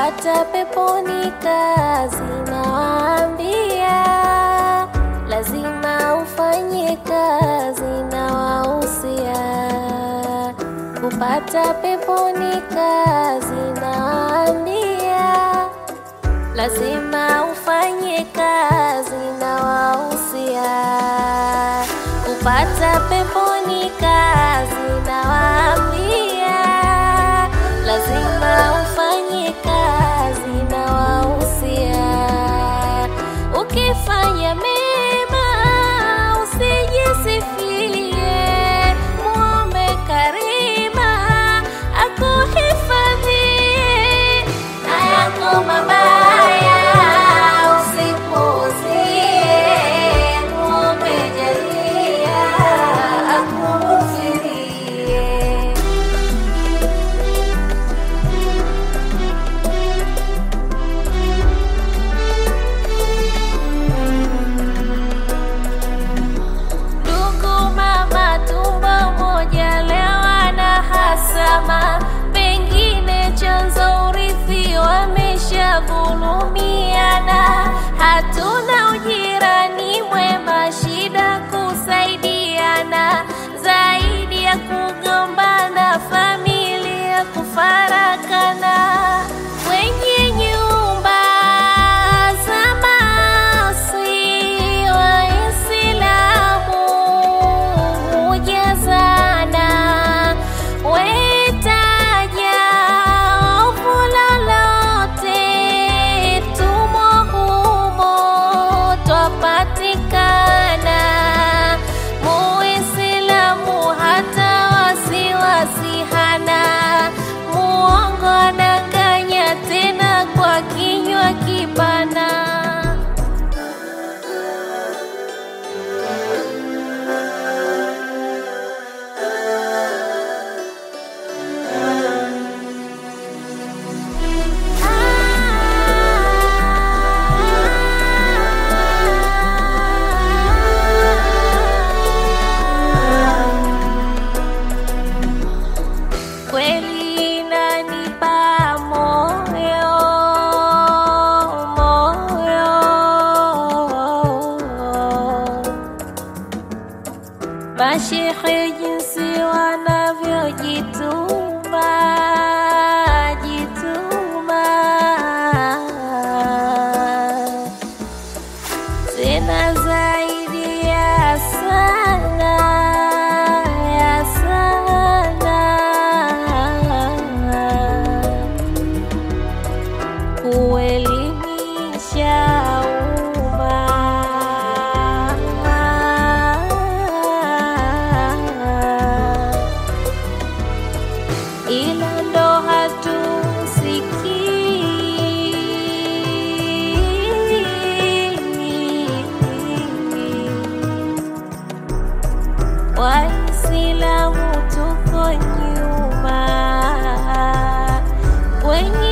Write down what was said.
kupata peponi kazi nawaambia, lazima ufanye kazi nawahusia, kupata peponi kazi nawaambia, lazima ufanye kazi nawahusia, kupata peponi kazi nawaambia, lazima ufanye kazi nawahusia, ukifanya mema usijisifie, muombe Karima akuhifadhie na yako mabaya usipuuzie, muombe Jalia akughufirie. Ndugu mama tumbo moja leo ana hasama, pengine chanzo urithi wameshavulumiana. Hatuna ujirani mwema, shida kusaidiana, zaidi ya kugombana, familia kufarakana. Wenye nyumba za maasi Waislamu hujazana, wetaja ovu lolote, tumo humo twapatikana. Muislamu hata wasiwasi hana, muongo ananganya tena kwa kinywa kipana. Kweli inanipa moyo moyo, mashehe jinsi wanavyojituma jituma, tena zaidi ya sana ya sana kuelimisha umma. Ila ndo hatusikii Waislamu tuko nyuma kwenye